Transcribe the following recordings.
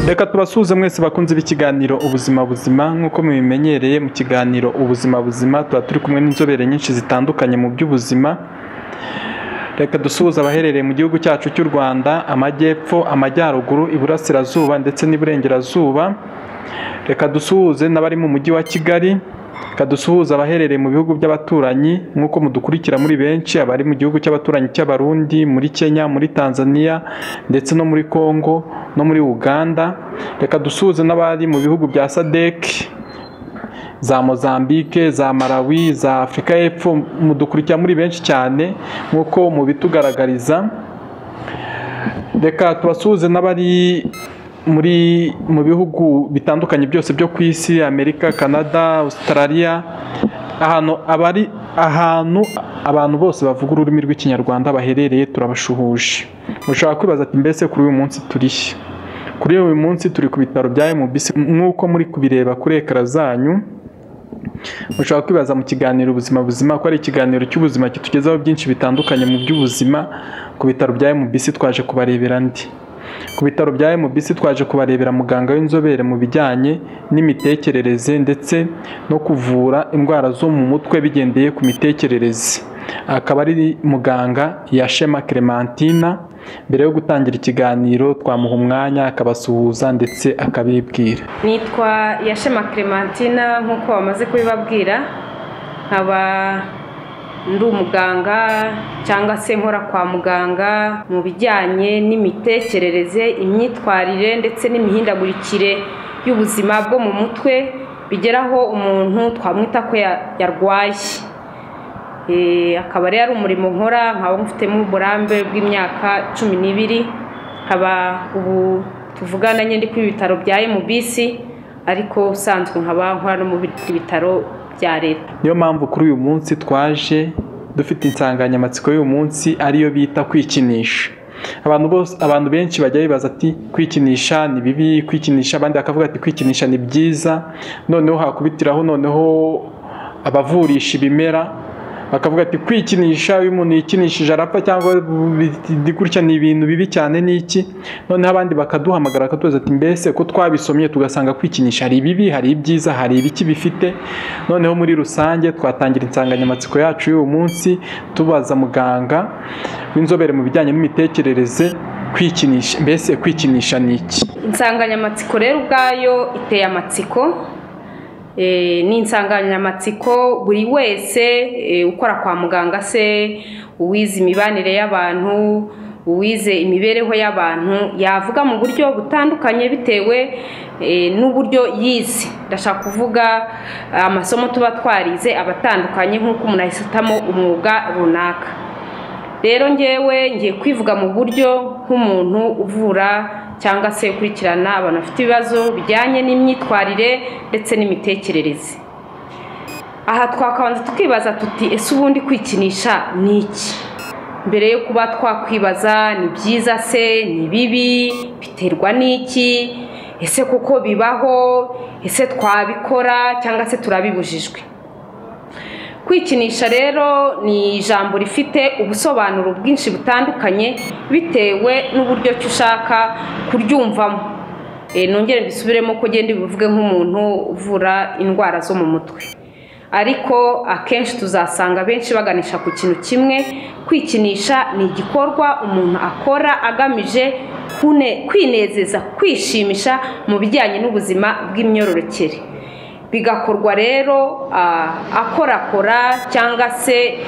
reka tubasuhuze mwese bakunze b'ikiganiro ubuzima buzima nk'uko mubimenyereye mu kiganiro ubuzima buzima tuba turi kumwe n'inzobere nyinshi zitandukanye mu by'ubuzima reka dusuhuze abaherereye mu gihugu cyacu cy'u rwanda amajyepfo amajyaruguru iburasirazuba ndetse n'iburengerazuba reka dusuhuze n'abari mu mujyi wa kigali reka dusuhuze abaherereye mu bihugu by'abaturanyi nk'uko mudukurikira muri benshi abari mu gihugu cy'abaturanyi cy'abarundi muri kenya muri tanzania ndetse no muri congo no muri uganda reka dusuhuze n'abari mu bihugu bya sadeki za mozambique za malawi za afurika y'epfo mudukurikira muri benshi cyane nk'uko mubitugaragariza reka tubasuhuze n'abari muri mu bihugu bitandukanye byose byo ku isi amerika canada australia ahantu abari ahantu abantu bose bavuga ururimi rw'ikinyarwanda baherereye turabashuhuje mushobora kwibaza ati mbese kuri uyu munsi turihe kuri uyu munsi turi ku bitaro bya MBC nk'uko muri kubireba kuri ekara zanyu mushobora kwibaza mu kiganiro ubuzima buzima ko ari ikiganiro cy'ubuzima kitugezaho byinshi bitandukanye mu by'ubuzima ku bitaro bya MBC twaje kubarebera ndi ku bitaro bya MBC twaje kubarebera muganga w'inzobere mu bijyanye n'imitekerereze ndetse no kuvura indwara zo mu mutwe bigendeye ku mitekerereze akaba ari muganga Yashema Clementina mbere yo gutangira ikiganiro twamuha umwanya akabasuhuza ndetse akabibwira nitwa yashema clementina nk'uko bamaze kubibabwira nkaba ndi umuganga cyangwa se nkora kwa muganga mu bijyanye n'imitekerereze imyitwarire ndetse n'imihindagurikire y'ubuzima bwo mu mutwe bigeraho umuntu twamwita ko yarwaye akaba rero ari umurimo nkora nkaba mfitemo uburambe bw'imyaka cumi n'ibiri nkaba ubu tuvugana nyine ku bitaro bya MBC ariko usanzwe nkaba nkora no mu bitaro bya leta niyo mpamvu kuri uyu munsi twaje dufite insanganyamatsiko y'uyu munsi ariyo bita kwikinisha abantu bose abantu benshi bajya bibaza ati kwikinisha ni bibi kwikinisha abandi bakavuga ati kwikinisha ni byiza noneho hakubitiraho noneho abavurisha ibimera bakavuga ati kwikinisha iyo umuntu yikinishije arapfa cyangwa gutya ni ibintu bibi cyane ni iki noneho abandi bakaduhamagara bakatubaza ati mbese ko twabisomye tugasanga kwikinisha hari ibibi hari ibyiza hari ibiki bifite noneho muri rusange twatangira insanganyamatsiko yacu y'uyu munsi tubaza muganga w'inzobere mu bijyanye n'imitekerereze kwikinisha mbese kwikinisha ni iki insanganyamatsiko rero ubwayo iteye amatsiko ni insanganyamatsiko buri wese ukora kwa muganga se uwize imibanire y'abantu uwize imibereho y'abantu yavuga mu buryo butandukanye bitewe n'uburyo yize ndashaka kuvuga amasomo tuba twarize abatandukanye nk'uko umuntu ahitamo umwuga runaka rero ngewe ngiye kwivuga mu buryo nk'umuntu uvura cyangwa se ukurikirana abantu bafite ibibazo bijyanye n'imyitwarire ndetse n'imitekerereze aha twakabanza tukibaza tuti ese ubundi kwikinisha ni iki mbere yo kuba twakwibaza ni byiza se ni bibi biterwa n'iki ese kuko bibaho ese twabikora cyangwa se turabibujijwe kwikinisha rero ni ijambo rifite ubusobanuro bwinshi butandukanye bitewe n'uburyo ki ushaka kuryumvamo nongere mbisubiremo ko ugenda bivuge nk'umuntu uvura indwara zo mu mutwe ariko akenshi tuzasanga benshi baganisha ku kintu kimwe kwikinisha ni igikorwa umuntu akora agamije kwinezeza kwishimisha mu bijyanye n'ubuzima bw'imyororokere bigakorwa rero akorakora cyangwa se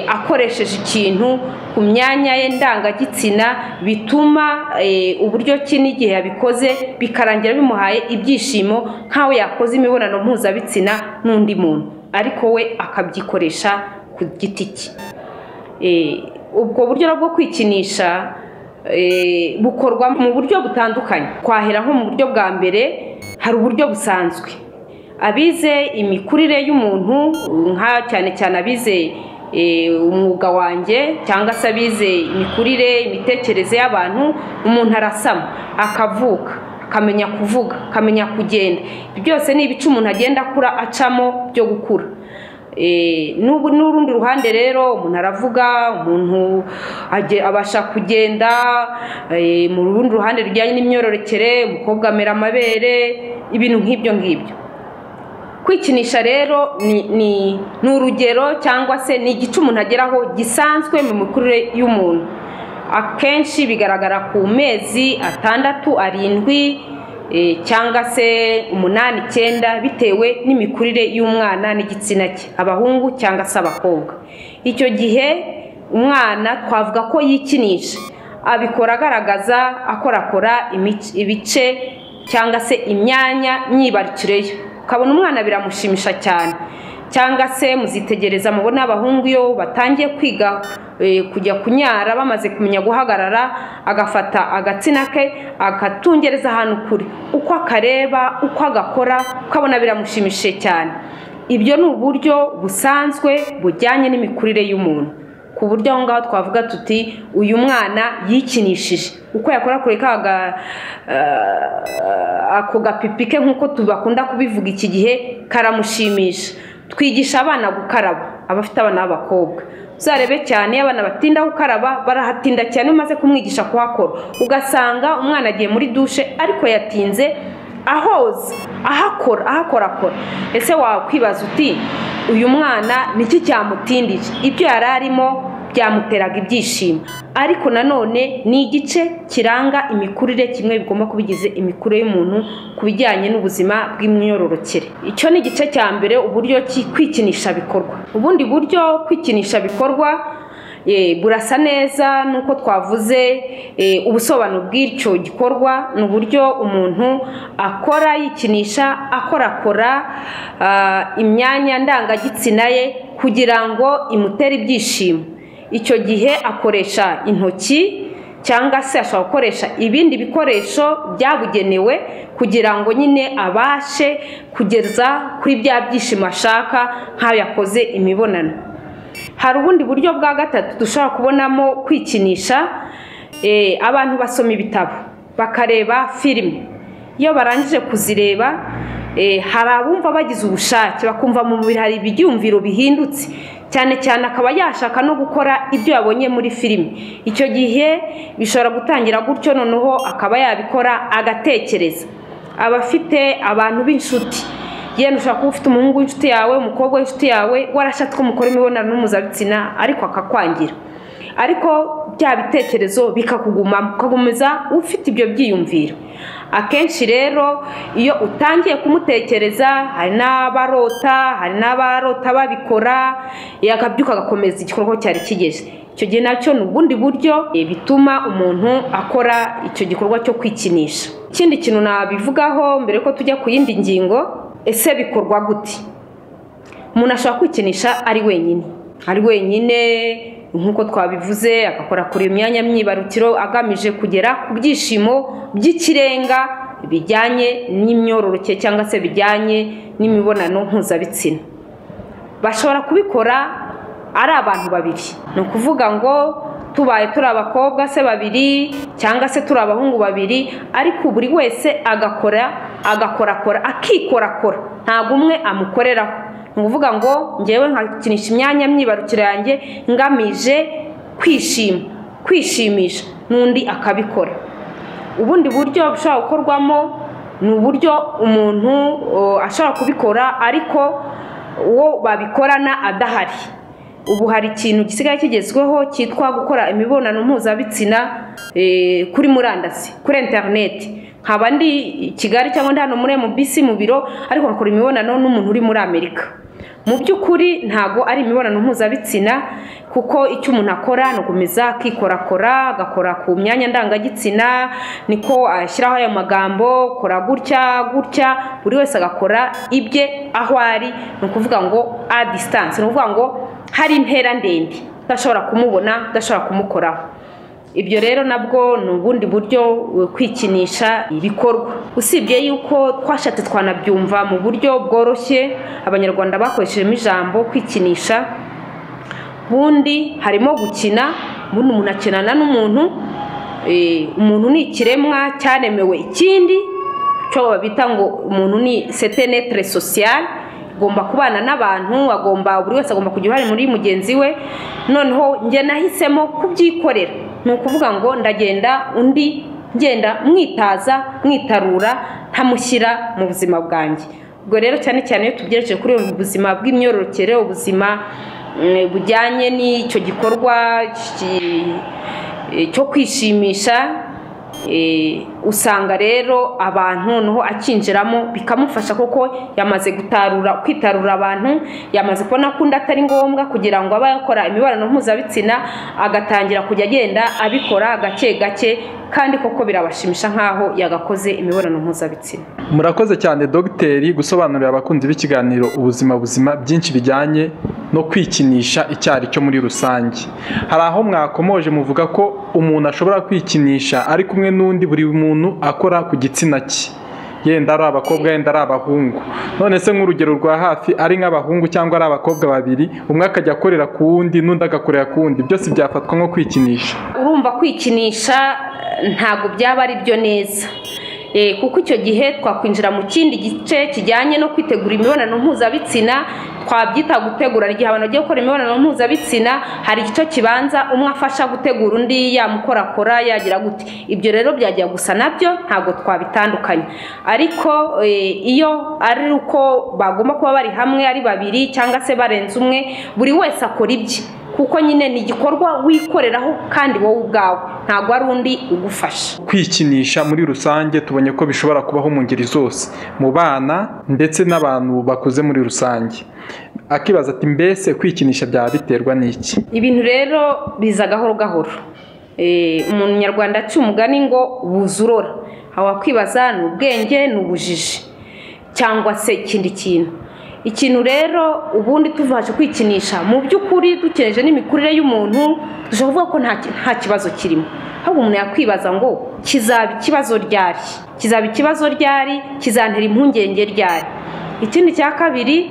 akoresheje ikintu ku myanya ye ndangagitsina bituma uburyo ki n'igihe yabikoze bikarangira bimuhaye ibyishimo nk'aho yakoze imibonano mpuzabitsina n'undi muntu ariko we akabyikoresha ku giti cye ubwo buryo bwo kwikinisha bukorwa mu buryo butandukanye twahera nko mu buryo bwa mbere hari uburyo busanzwe abize imikurire y'umuntu nka cyane cyane abize umwuga wanjye cyangwa se abize imikurire imitekerereze y'abantu umuntu arasama akavuka akamenya kuvuga akamenya kugenda byose ni ibice umuntu agenda akura acamo byo gukura Eh, n'ubu n'urundi ruhande rero umuntu aravuga umuntu age- abasha kugenda eh, mu rundi ruhande rujyanye n'imyororokere umukobwa amera amabere ibintu nk'ibyo ngibyo kwikinisha rero ni ni ni urugero cyangwa se ni igice umuntu ageraho gisanzwe mu mikurire y'umuntu akenshi bigaragara ku mezi atandatu arindwi eh, cyangwa se umunani icyenda bitewe n'imikurire y'umwana n'igitsina cye abahungu cyangwa se abakobwa icyo gihe umwana twavuga ko yikinisha abikora agaragaza akorakora imic- ibice cyangwa se imyanya myibarukireyo ukabona umwana biramushimisha cyane cyangwa se muzitegereza mubona abahungu iyo batangiye kwiga eh, kujya kunyara bamaze kumenya guhagarara agafata agatsina ke agatungereza ahantu kure uko akareba uko agakora ukabona biramushimishije cyane ibyo ni uburyo busanzwe bujyanye n'imikurire y'umuntu ku buryo aho ngaho twavuga tuti uyu mwana yikinishije uko yakora kure ka ga- eh, ako gapipi ke nk'uko tubakunda kubivuga iki gihe karamushimisha twigisha abana gukaraba abafite abana b'abakobwa uzarebe cyane iyo abana batinda gukaraba barahatinda cyane iyo umaze kumwigisha kuhakora ugasanga umwana agiye muri dushe ariko yatinze ahoza ahakora ahakorakora ese wakwibaza uti uyu mwana niki cyamutindije ibyo yari arimo byamuteraga ibyishimo ariko nanone ni igice kiranga imikurire kimwe bigomba kubigize imikurire y'umuntu ku bijyanye n'ubuzima bw'imyororokere icyo ni igice cya mbere uburyo ki- kwikinisha bikorwa ubundi buryo kwikinisha bikorwa Eh, burasa neza nuko twavuze eh, ubusobanuro bw'icyo gikorwa ni uburyo umuntu akora yikinisha akorakora ah, imyanya ndangagitsina ye kugira ngo imutere ibyishimo icyo gihe akoresha intoki cyangwa se ashobora gukoresha ibindi bikoresho byabugenewe kugira ngo nyine abashe kugeza kuri bya byishimo ashaka nk'ayo yakoze imibonano hari ubundi buryo bwa gatatu dushobora kubonamo kwikinisha eh, abantu basoma ibitabo bakareba filime iyo barangije kuzireba eh, hari abumva bagize ubushake bakumva mu mubiri hari ibyumviro bihindutse cyane cyane akaba yashaka no gukora ibyo yabonye muri filime icyo gihe bishobora gutangira gutyo noneho akaba yabikora agatekereza abafite abantu b'inshuti yenda ushobora kuba ufite umuhungu w'inshuti yawe umukobwa w'inshuti yawe warashatse ko mukora imibonano mpuzabitsina ariko akakwangira ariko bya bitekerezo bikakugumamo ukagumiza ufite ibyo byiyumviro akenshi rero iyo utangiye kumutekereza hari n'abarota hari n'abarota babikora yakabyuka agakomeza igikorwa cyari kigeze icyo gihe nacyo ni ubundi buryo eh, bituma umuntu akora icyo gikorwa cyo kwikinisha ikindi kintu nabivugaho mbere ko tujya ku yindi ngingo ese bikorwa gute umuntu ashobora kwikinisha ari wenyine ari wenyine nk'uko twabivuze agakora kuri iyo myanya myibarukiro agamije kugera ku byishimo by'ikirenga bijyanye n'imyororokere cyangwa se bijyanye n'imibonano mpuzabitsina bashobora kubikora ari abantu babiri ni ukuvuga ngo tubaye turi abakobwa se babiri cyangwa se turi abahungu babiri ariko buri wese agakora agakorakora akikorakora ntabwo umwe amukoreraho ni ukuvuga ngo ngewe nkakinisha imyanya myibarukiro yanjye ngamije kwishima kwishimisha n'undi akabikora ubundi buryo bushobora gukorwamo ni uburyo umuntu o, ashobora kubikora ariko uwo babikorana adahari ubu hari ikintu gisigaye kigezweho cyitwa gukora imibonano mpuzabitsina eh, kuri murandasi kuri interineti nkaba ndi i kigali cyangwa ndi hano muri mubisi mu biro ariko nkakora imibonano n'umuntu uri muri amerika mu by'ukuri ntago ari imibonano mpuzabitsina kuko icyo umuntu akora ni ugukomeza akikorakora agakora ku myanya ndangagitsina niko ashyiraho aya magambo kora gutya gutya buri wese agakora ibye aho ari ni ukuvuga ngo a disitanse ni ukuvuga ngo hari intera ndende udashobora kumubona udashobora kumukoraho ibyo rero nabwo ni ubundi buryo eh, kwikinisha bikorwa usibye yuko twashatse twanabyumva mu buryo bworoshye abanyarwanda bakoreshejemo ijambo kwikinisha ubundi harimo gukina ubundi umuntu akinana n'umuntu eh, umuntu ni ikiremwa cyaremewe ikindi cyo bita ngo umuntu ni setenetre sosiyale agomba kubana n'abantu agomba buri wese agomba kugira uruhare muri mugenzi we noneho njye nahisemo kubyikorera ni ukuvuga ngo ndagenda undi ngenda mwitaza mwitarura ntamushyira mu buzima bwanjye ubwo rero cyane cyane iyo tubyerekeje kuri ubu buzima bw'imyororokere ubuzima mm, bujyanye n'icyo gikorwa ki- cyo kwishimisha eh, usanga rero abantu noneho akinjiramo bikamufasha kuko yamaze gutarura kwitarura abantu yamaze kubona ko undi atari ngombwa kugira ngo abe yakora imibonano mpuzabitsina agatangira kujya agenda abikora gake gake kandi koko birabashimisha nk'aho yagakoze imibonano mpuzabitsina murakoze cyane dogiteri gusobanurira abakunzi b'ikiganiro ubuzima buzima byinshi bijyanye no kwikinisha icyari cyo muri rusange hari aho mwakomoje muvuga ko umuntu ashobora kwikinisha ari kumwe n'undi buri muntu akora ku gitsina cye yenda ari abakobwa yenda ari abahungu none se nk'urugero rwa hafi ari nk'abahungu cyangwa ari abakobwa babiri umwe akajya akorera ku wundi n'undi agakorera ku wundi byose byafatwa nko kwikinisha urumva kwikinisha eh, ntabwo byaba ari byo neza Eh, kuko icyo gihe twakwinjira mu kindi gice kijyanye no kwitegura imibonano mpuzabitsina twabyita gutegura igihe abantu bagiye gukora imibonano mpuzabitsina hari igice kibanza umwe afasha gutegura undi yamukorakora yagira gute ibyo rero byajya gusa nabyo ntabwo twabitandukanya ariko eh, iyo ari uko bagomba kuba bari hamwe ari babiri cyangwa se barenze umwe buri wese akora ibye kuko nyine ni igikorwa wikoreraho kandi wowe ubwawe ntabwo ari undi ugufasha kwikinisha muri rusange tubonye ko bishobora kubaho mu ngeri zose mu bana ndetse n'abantu bakuze muri rusange akibaza ati mbese kwikinisha byaba biterwa n'iki ibintu rero biza gahoro gahoro Eh, umuntu nyarwanda aca umugani ngo buzurora aho wakwibaza ni ubwenge ni ubujiji cyangwa se ikindi kintu ikintu rero ubundi tubasha kwikinisha mu by'ukuri dukereje n'imikurire y'umuntu dushobora kuvuga ko nta ki- nta kibazo kirimo ahubwo umuntu yakwibaza ngo kizaba ikibazo ryari kizaba ikibazo ryari kizantera impungenge ryari ikindi cya kabiri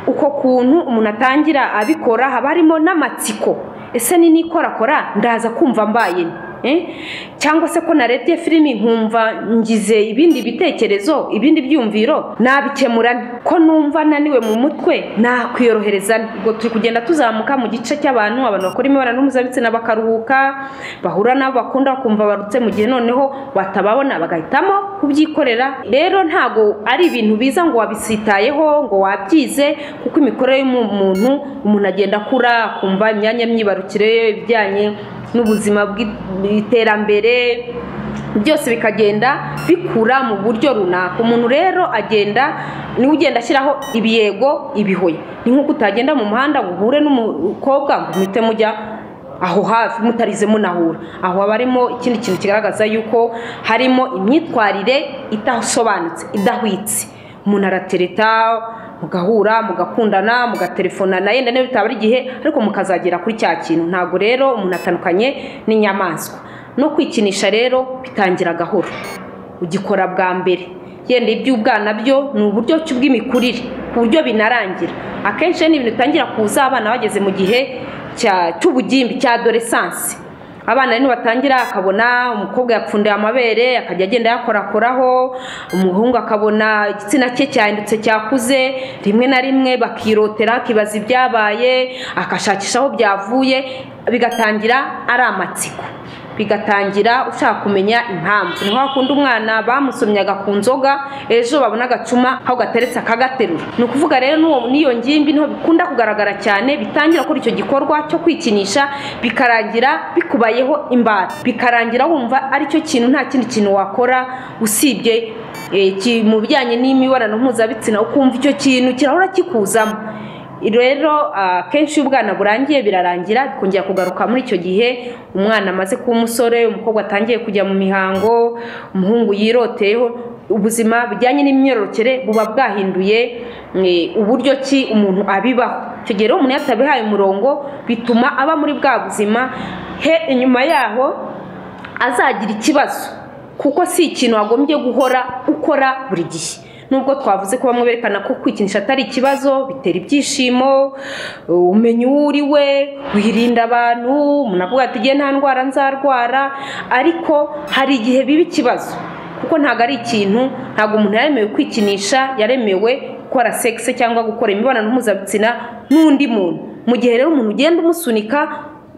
uko kuntu umuntu atangira abikora haba harimo n'amatsiko ese ni nikorakora ndaza kumva mbaye nte? Eh? cyangwa se ko narebye filimi nkumva ngize ibindi bitekerezo ibindi byumviro nabikemura nte? ko numva naniwe mu mutwe nakwiyorohereza nte? ubwo turi kugenda tuzamuka mu gice cy'abantu abantu bakora imibonano mpuzabitsina bakaruhuka bahura n'abo bakunda bakumva barutse mu gihe noneho batababona bagahitamo kubyikorera rero ntabwo ari ibintu biza ngo wabisitayeho ngo wabyize kuko imikorere y'umuntu umuntu agenda akura akumva imyanya myibarukire ye, ibijyanye n'ubuzima bw'i- bw'iterambere byose bikagenda bikura mu buryo runaka umuntu rero agenda niwe ugenda ashyiraho ibiyego ibihoya ni nk'uko utagenda mu muhanda ngo uhure n'umukobwa ngo muhite mujya aho hafi mutarize munahura aho haba harimo ikindi kintu kigaragaza yuko harimo imyitwarire idasobanutse idahwitse umuntu aratereta mugahura mugakundana mugaterefona na yenda niyo bitaba ari igihe ariko mukazagera kuri cya kintu ntabwo rero umuntu atandukanye n'inyamaswa no kwikinisha rero bitangira gahoro ugikora bwa mbere yenda iby'ubwana byo ni uburyo ki bw'imikurire ku buryo binarangira akenshi rero ni ibintu bitangira kuza abana bageze mu gihe cya- cy'ubugimbi cya doresansi abana rero batangira akabona umukobwa yapfundiye amabere akajya agenda yakorakoraho umuhungu akabona igitsina cye cyahindutse cyakuze rimwe na rimwe bakirotera akibaza ibyabaye akashakisha aho byavuye bigatangira ari amatsiko bigatangira ushaka kumenya impamvu niho hakunda umwana bamusomyaga ku nzoga ejo babona agacuma aho gateretse akagaterura ni ukuvuga rero n'uwo- n'iyo ngimbi niho bikunda kugaragara cyane bitangira kuri icyo gikorwa cyo kwikinisha bikarangira bikubayeho imbata bikarangira wumva aricyo kintu nta kindi kintu wakora usibye eh, ki- mu bijyanye n'imibonano mpuzabitsina ukumva icyo kintu kirahora kikuzamo rero ah, kenshi iyo ubwana burangiye birarangira bikongera kugaruka muri icyo gihe umwana amaze kuba umusore umukobwa atangiye kujya mu mihango umuhungu yiroteyeho ubuzima bujyanye n'imyororokere buba bwahinduye eh, uburyo ki umuntu abibaho icyo gihe rero umuntu iyo atabihaye umurongo bituma aba muri bwa buzima he inyuma yaho azagira ikibazo kuko si ikintu wagombye guhora ukora buri gihe nubwo twavuze ko bamwe berekana ko kwikinisha atari ikibazo bitera ibyishimo umenya uwo uri we wirinda abantu umuntu avuga ati igihe nta ndwara nzarwara ariko hari igihe biba ikibazo kuko ntabwo ari ikintu ntabwo umuntu yaremewe kwikinisha yaremewe gukora sekisi cyangwa gukora imibonano mpuzabitsina n'undi muntu mu gihe rero umuntu ugenda umusunika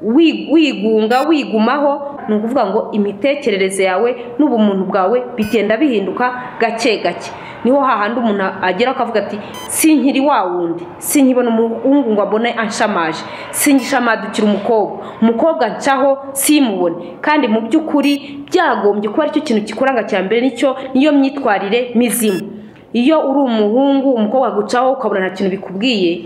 wi- wigunga wigumaho ni ukuvuga ngo imitekerereze yawe n'ubumuntu bwawe bigenda bihinduka gake gake niho hahandi umuntu agera akavuga ati sinkiri wa wundi sinkibona umuhungu ngo abone anshamaje singishamadukira umukobwa umukobwa ncaho simubone kandi mu by'ukuri byagombye kuba aricyo kintu kikuranga cya mbere nicyo niyo myitwarire mizima iyo uri umuhungu umukobwa agucaho ukabona nta kintu bikubwiye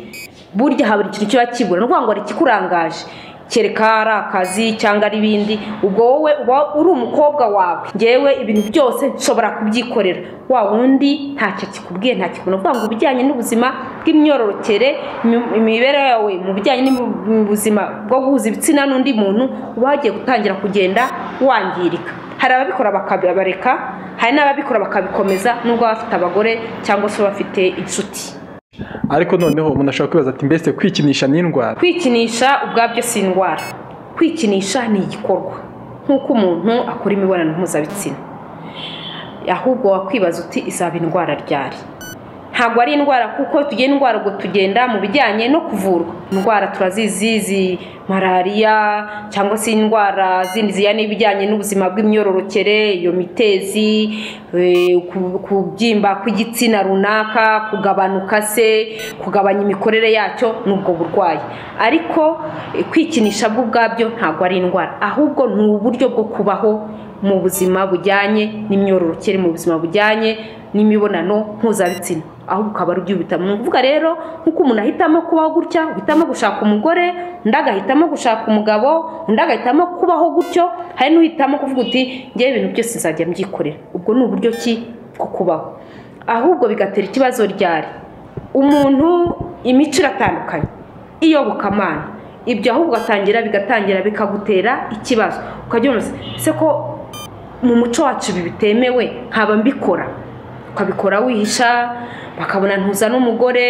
burya haba ikintu kiba kibura ni ukuvuga ngo hari ikikurangaje kereka ari akazi cyangwa ari ibindi ubwo wowe uba uri umukobwa wawe ngewe ibintu byose nshobora kubyikorera wa wundi ntacyo kikubwiye nta kikubona uvuga ngo ibijyanye n'ubuzima bw'imyororokere imi- imibereho yawe mu bijyanye n'ubuzima bwo guhuza ibitsina n'undi muntu uba wagiye gutangira kugenda wangirika hari ababikora bakabareka hari n'ababikora bakabikomeza nubwo baba bafite abagore cyangwa se bafite inshuti ariko noneho umuntu ashobora kwibaza ati mbese kwikinisha ni indwara kwikinisha ubwabyo si indwara kwikinisha ni igikorwa nk'uko umuntu akora imibonano mpuzabitsina ahubwo wakwibaza uti izaba indwara ryari ntabwo ari indwara kuko tugira indwara ubwo tugenda mu bijyanye no kuvurwa indwara turazizi zi malariya cyangwa se indwara zindi zijyanye n'ibijyanye n'ubuzima bw'imyororokere iyo mitezi eh, ku- kubyimba kw'igitsina runaka kugabanuka se kugabanya imikorere yacyo ni ubwo burwayi ariko eh, kwikinisha bwo ubwabyo ntabwo ari indwara ahubwo ni uburyo bwo kubaho mu buzima bujyanye n'imyororokere mu buzima bujyanye n'imibonano mpuzabitsina ahubwo ukaba ari ubyubitamo ni ukuvuga rero nk'uko umuntu ahitamo kubaho gutya uhitamo gushaka umugore undi agahitamo gushaka umugabo undi agahitamo kubaho gutyo hari n'uhitamo kuvuga uti ngewe ibintu byose nzajya mbyikorera ubwo ni uburyo ki bwo kubaho ahubwo bigatera ikibazo ryari umuntu imico iratandukanye iyobokamana ibyo ahubwo ugatangira bigatangira bikagutera ikibazo ukajya ubaza ese ko mu muco wacu ibi bitemewe nkaba mbikora ukabikora wihisha bakabona ntuza n'umugore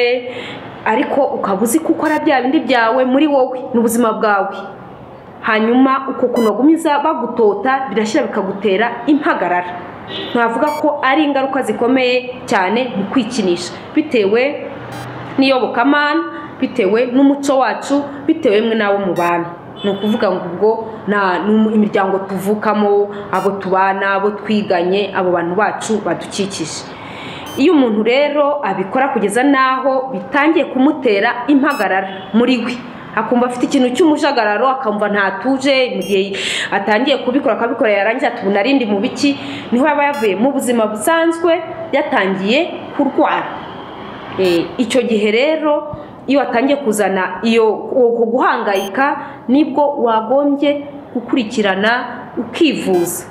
ariko ukaba uzi ko ukora bya bindi byawe muri wowe ni ubuzima bwawe hanyuma uko kunagumiza bagutota birashyira bikagutera impagarara ntavuga ko ari ingaruka zikomeye cyane mu kwikinisha bitewe n'iyobokamana bitewe n'umuco wacu bitewe mwe n'abo mubana ni ukuvuga ngo ubwo nta- ni umu- imiryango tuvukamo abo tubana abo twiganye abo bantu bacu badukikije iyo umuntu rero abikora kugeza n'aho bitangiye kumutera impagarara muri we akumva afite ikintu cy'umujagararo akumva ntatuje mu gihe atangiye kubikora akabikora yarangiza tubona arindi mu biki niho yaba yavuye mu buzima busanzwe yatangiye kurwara Eh, icyo gihe rero iyo watangiye kuzana iyo uko guhangayika nibwo wagombye gukurikirana ukivuza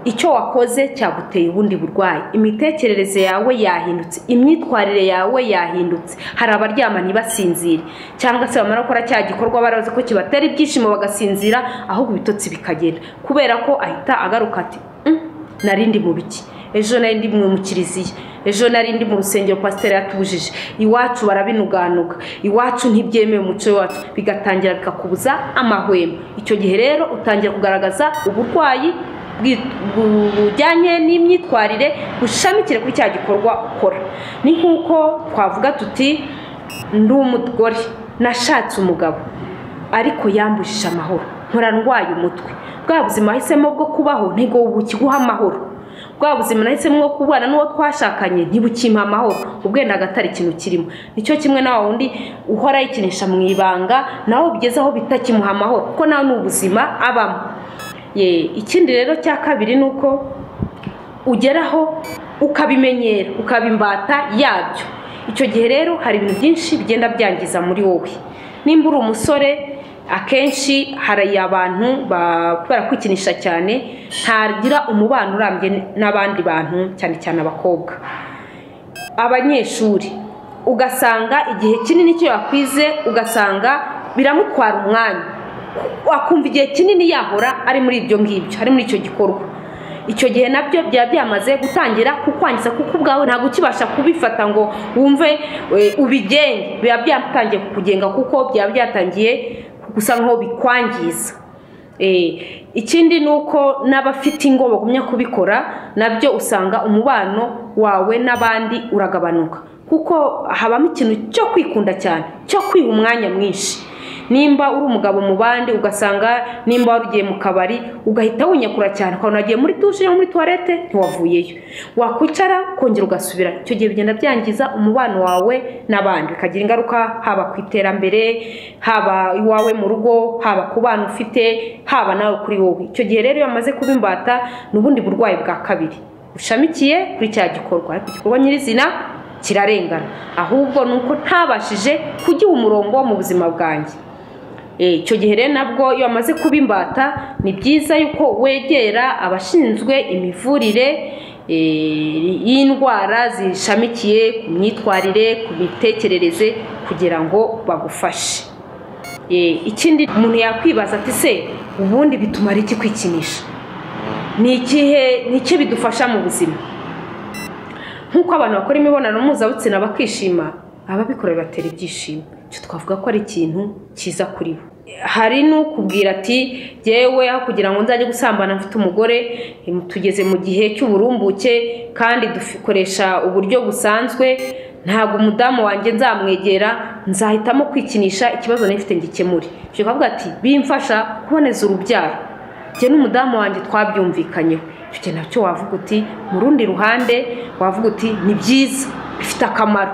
icyo wakoze cyaguteye ubundi burwayi imitekerereze yawe yahindutse imyitwarire yawe yahindutse hari abaryama ntibasinzire cyangwa se bamara gukora cya gikorwa barazi ko kibatera ibyishimo bagasinzira ahubwo ibitotsi bikagenda kubera ko ahita agaruka ati "Mm, nari ndi mu biki ejo nari ndi mu kiriziya ejo nari ndi mu rusengero pasiteri yatubujije iwacu barabinuganuga iwacu ntibyemewe umuco wacu bigatangira bikakubuza amahwemo icyo gihe rero utangira kugaragaza uburwayi bwi- bu- bujyanye n'imyitwarire bushamikire kuri cya gikorwa ukora ni nk'uko twavuga tuti ndi umugore nashatse umugabo ariko yambujije amahoro nkora ndwaye umutwe bwa buzima nahisemo bwo kubaho ntego bukiguha amahoro bwa buzima nahisemo bwo kubana n'uwo twashakanye ntibukimpa amahoro ubwenda agatari ikintu kirimo nicyo kimwe na wa wundi uhora yikinisha mu ibanga nawe bigeze aho bitakimuha amahoro kuko nawe ni ubuzima abamo ye ikindi rero cya kabiri ni uko ugeraho ukabimenyera ukaba imbata yabyo icyo gihe rero hari ibintu byinshi bigenda byangiza muri wowe nimba uri umusore akenshi hari abantu ba- barakwikinisha cyane ntagira umubano urambye n'abandi bantu cyane cyane abakobwa abanyeshuri ugasanga igihe kinini icyo yakwize ugasanga biramutwara umwanya akumva igihe kinini yahora ari muri ibyo ngibyo ari muri icyo gikorwa icyo gihe nabyo byaba byamaze gutangira kukwangiza kuko ubwawe ntabwo ukibasha kubifata ngo wumve eh, ubigenge biba byatangiye kukugenga kuko byaba byatangiye gusa nk'aho bikwangiza Eh, ikindi ni uko n'abafite ingo bagumya kubikora nabyo usanga umubano wawe n'abandi uragabanuka kuko habamo ikintu cyo kwikunda cyane cyo kwiha umwanya mwinshi nimba uri umugabo mu bandi ugasanga nimba wari ugiye mu kabari ugahita winyakura cyane ukabona wagiye muri dushe cyangwa muri tuwarete ntiwavuyeyo wakwicara kongera ugasubira icyo gihe bigenda byangiza umubano wawe n'abandi bikagira ingaruka haba ku iterambere haba iwawe mu rugo haba ku bana ufite haba nawe kuri wowe icyo gihe rero iyo bamaze kuba imbata ni ubundi burwayi bwa kabiri bushamikiye kuri cya gikorwa ariko igikorwa nyirizina kirarengana ahubwo ni uko ntabashije kugiha umurongo mu buzima bwanjye icyo gihe rero nabwo iyo bamaze kuba imbata ni byiza yuko wegera abashinzwe imivurire y'indwara zishamikiye ku myitwarire ku mitekerereze kugira ngo bagufashe ikindi umuntu yakwibaza ati se ubundi bitumara iki kwikinisha ni ikihe ni iki bidufasha mu buzima nk'uko abantu bakora imibonano mpuzabitsina bakishima ababikora bibatera ibyishimo icyo twavuga ko ari ikintu cyiza kuri bo hari n'ukubwira ati yewe aho kugira ngo nzajye gusambana mfite umugore tugeze mu gihe cy'uburumbuke kandi dukoresha uburyo busanzwe ntabwo umudamu wanjye nzamwegera nzahitamo kwikinisha ikibazo nifite ngikemure ibyo bavuga ati bimfasha kuboneza urubyaro njye n'umudamu wanjye twabyumvikanyeho icyo nacyo wavuga uti mu rundi ruhande wavuga uti ni byiza bifite akamaro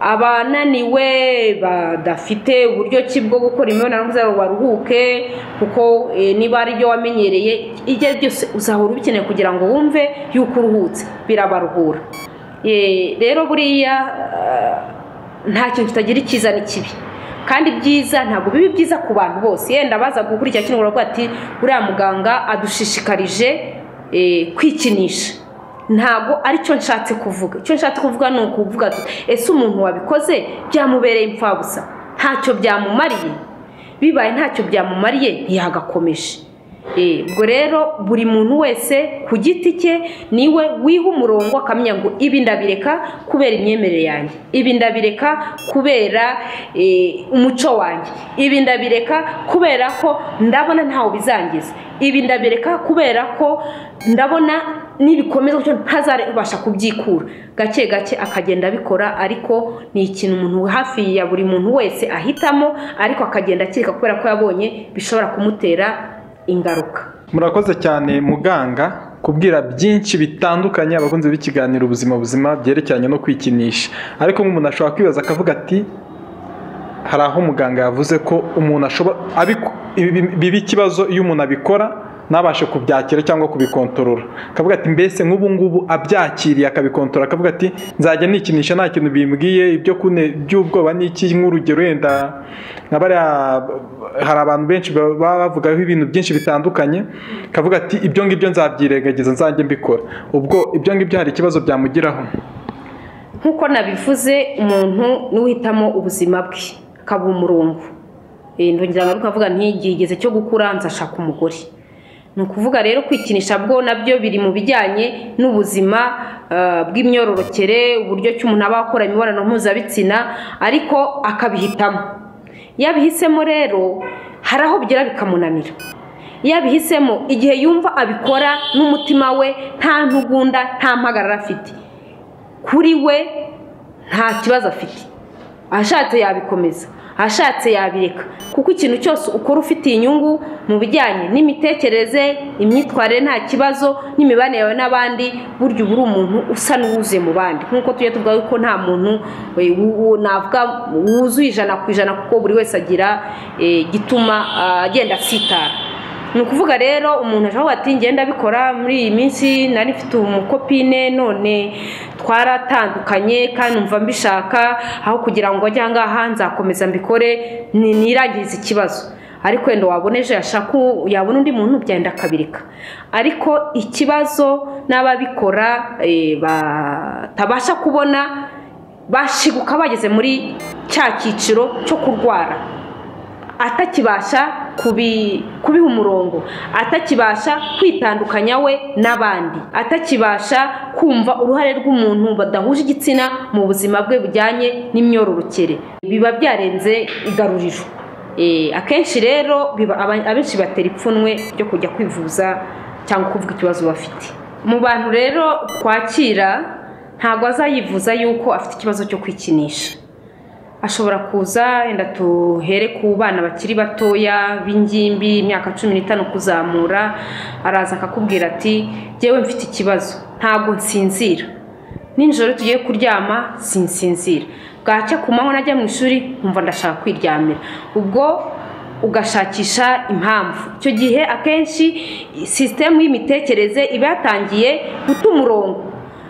abananiwe badafite uburyo ki bwo gukora imibonano mpuzabitsina baruhuke kuko niba ari byo wamenyereye ibyo ari byose uzahora ubikeneye kugira ngo wumve yuko uruhutse birabaruhura rero buriya nta kintu kitagira icyiza n'ikibi kandi byiza ntabwo biba byiza ku bantu bose yenda baza gukurikira kino baravuga ati uriya muganga adushishikarije kwikinisha ntabwo aricyo nshatse kuvuga icyo nshatse kuvuga ni ukuvuga ati ese umuntu wabikoze byamubereye impfabusa ntacyo byamumariye bibaye ntacyo byamumariye ntiyagakomeje ubwo rero buri muntu wese ku giti cye niwe wiha umurongo akamenya ngo ibi ndabireka kubera imyemerere yanjye ibi ndabireka kubera umuco wanjye ibi ndabireka kubera ko ndabona ntawe bizangiza ibi ndabireka kubera ko ndabona nibikomeza gutyo ntazabasha kubyikura gake gake akagenda abikora ariko ni ikintu umuntu hafi ya buri muntu wese ahitamo ariko akagenda akeka kubera ko yabonye bishobora kumutera ingaruka murakoze cyane muganga kubwira byinshi bitandukanye abakunzi b'ikiganiro ubuzima buzima byerekeranye no kwikinisha ariko nk'umuntu ashobora kwibaza akavuga ati hari aho umuganga yavuze ko umuntu ashobora biba ikibazo iyo umuntu abikora ntabashe kubyakira cyangwa kubikontorora akavuga ati mbese nk'ubu ngubu abyakiriye akabikontorora akavuga ati nzajya nikinisha nta kintu bimbwiye ibyo kune by'ubwoba n'iki nk'urugero wenda nka bariya hari abantu benshi baba bavugaho ibintu byinshi bitandukanye akavuga ati ibyo ngibyo nzabyirengagiza nzajye mbikora ubwo ibyo ngibyo hari ikibazo byamugiraho nk'uko nabivuze umuntu n'uhitamo ubuzima bwe akaba umurongo ndongera ngaruka avuga ntigigeze cyo gukura nzashaka umugore ni ukuvuga rero kwikinisha bwo nabyo biri mu bijyanye n'ubuzima bw'imyororokere uburyo ki umuntu aba akora imibonano mpuzabitsina ariko akabihitamo iyo abihisemo rero hari aho bigera bikamunanira iyo abihisemo igihe yumva abikora n'umutima we nta ntugunda nta mpagarara afite kuri we nta kibazo afite ashatse yabikomeza ashatse yabireka kuko ikintu cyose ukora ufitiye inyungu mu bijyanye n'imitekerereze imyitwarire nta kibazo n'imibanire yawe n'abandi burya uba uri umuntu usa n'uwuzuye mu bandi nk'uko tujya tuvuga ko nta muntu navuga wuzuye ijana ku ijana kuko buri wese agira gituma agenda asitara ni ukuvuga rero umuntu ashobora ati ngenda abikora muri iyi minsi nari mfite umukopine none twaratandukanye kandi numva mbishaka aho kugira ngo ajye ahangaha nzakomeza mbikore nirangirize ikibazo ariko wenda wabona ejo yabona undi muntu byenda akabirika ariko ikibazo n'ababikora batabasha kubona bashiguka bageze muri cya cyiciro cyo kurwara atakibasha kubiha umurongo atakibasha kwitandukanya we n'abandi atakibasha kumva uruhare rw'umuntu badahuje igitsina mu buzima bwe bujyanye n'imyororokere biba byarenze igaruriro akenshi rero abenshi batera ipfunwe ryo kujya kwivuza cyangwa kuvuga ikibazo bafite mu bantu rero twakira ntabwo azayivuza yuko afite ikibazo cyo kwikinisha ashobora kuza wenda tuhere ku bana bakiri batoya b'ingimbi imyaka cumi n'itanu kuzamura araza akakubwira ati yewe mfite ikibazo ntabwo nsinzira nijoro tugiye kuryama sinsinzira bwacya ku manywa najya mu ishuri nkumva ndashaka kwiryamira ubwo ugashakisha impamvu icyo gihe akenshi sisitemu y'imitekerereze iba yatangiye guta umurongo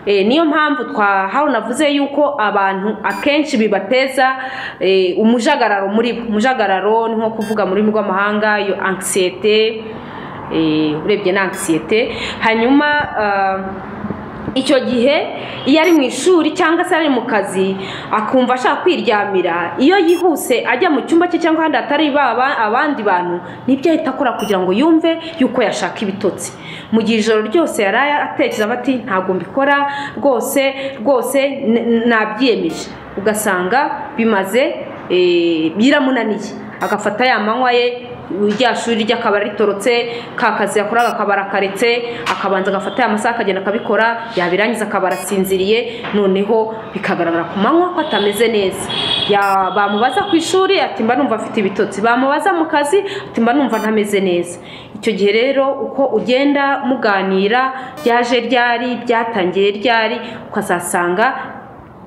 Eh, niyo mpamvu twahawe navuze yuko abantu akenshi bibateza eh, umujagararo muri bo umujagararo ni nko kuvuga mu rurimi rw'amahanga iyo angisiyete eh, urebye ni angisiyete hanyuma ah, icyo gihe iyo ari mu ishuri cyangwa se ari mu kazi akumva ashaka kwiryamira iyo yihuse ajya mu cyumba cye cyangwa ahandi hatari baba abandi bantu nibyo ahita akora kugira ngo yumve yuko yashaka ibitotsi mu gihe ijoro ryose yari atekereza ati ntabwo mbikora rwose rwose n- nabyiyemeje ugasanga bimaze eh, biramunaniye agafata ya manywa ye rya shuri ry'akabara ritorotse ka kazi yakoraga akabara akaretse akabanza agafata ya masaha akagenda akabikora yabirangiza akabara asinziriye noneho bikagaragara ku manywa ko atameze neza Ya- bamubaza ku ishuri ati mba numva afite ibitotsi bamubaza mu kazi ati mba numva ntameze neza icyo gihe rero uko ugenda muganira ryaje ryari byatangiye ryari ukazasanga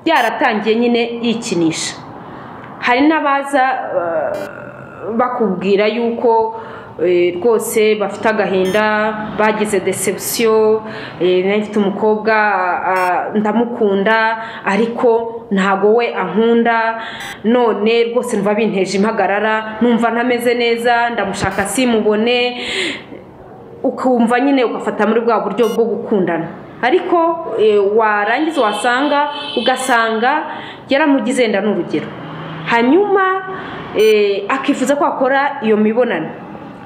byaratangiye nyine yikinisha hari n'abaza eh, bakubwira yuko eh, rwose bafite agahinda bagize deception eh, nari mfite umukobwa ah, ndamukunda ariko ntago we ankunda none rwose numva binteje impagarara numva ntameze neza ndamushaka simubone ukumva nyine ugafata muri bwa buryo bwo gukundana ariko eh, warangiza wasanga ugasanga yaramugize wenda ni urugero hanyuma eh, akifuza ko akora iyo mibonano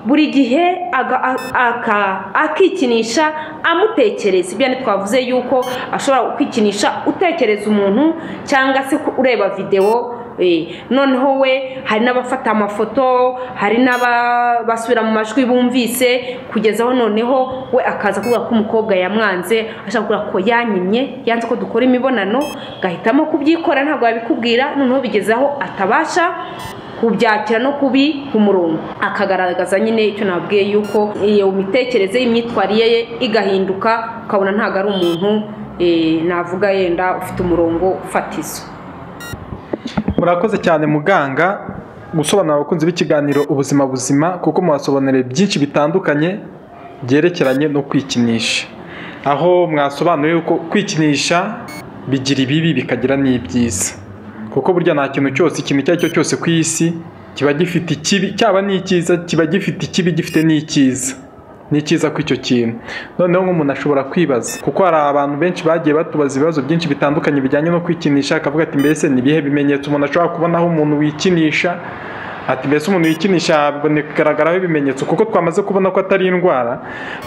buri gihe aga- a- aka- akikinisha amutekereza ibyo ni twavuze yuko ashobora kwikinisha utekereza umuntu cyangwa se ku- ureba videwo Eh, noneho we hari n'abafata amafoto hari n'abasubira mu majwi bumvise kugeza aho noneho we akaza kuvuga ko umukobwa yamwanze ashaka kuvuga ko yanyimye yanze ko dukora imibonano gahitamo kubyikora ntabwo yabikubwira noneho bigeze aho atabasha kubyakira no kubi ku murongo akagaragaza nyine icyo nabwiye yuko iyo mitekerereze y'imyitwarire ye igahinduka ukabona ntabwo ari umuntu eh, navuga yenda ufite umurongo fatizo murakoze cyane muganga gusobanurira abakunzi b'ikiganiro ubuzima buzima kuko mubasobanuriye byinshi bitandukanye byerekeranye no kwikinisha aho mwasobanuye ko kwikinisha bigira ibibi bikagira n'ibyiza kuko burya nta kintu cyose ikintu icyo ari cyo cyose ku isi kiba gifite ikibi cyaba n'icyiza kiba gifite ikibi gifite n'icyiza ni cyiza ko icyo kintu noneho nk'umuntu ashobora kwibaza kuko hari abantu benshi bagiye batubaza ibibazo byinshi bitandukanye bijyanye no kwikinisha akavuga ati mbese ni ibihe bimenyetso umuntu ashobora kubonaho umuntu wikinisha ati mbese umuntu wikinisha kugaragaraho ibimenyetso kuko twamaze kubona ko atari indwara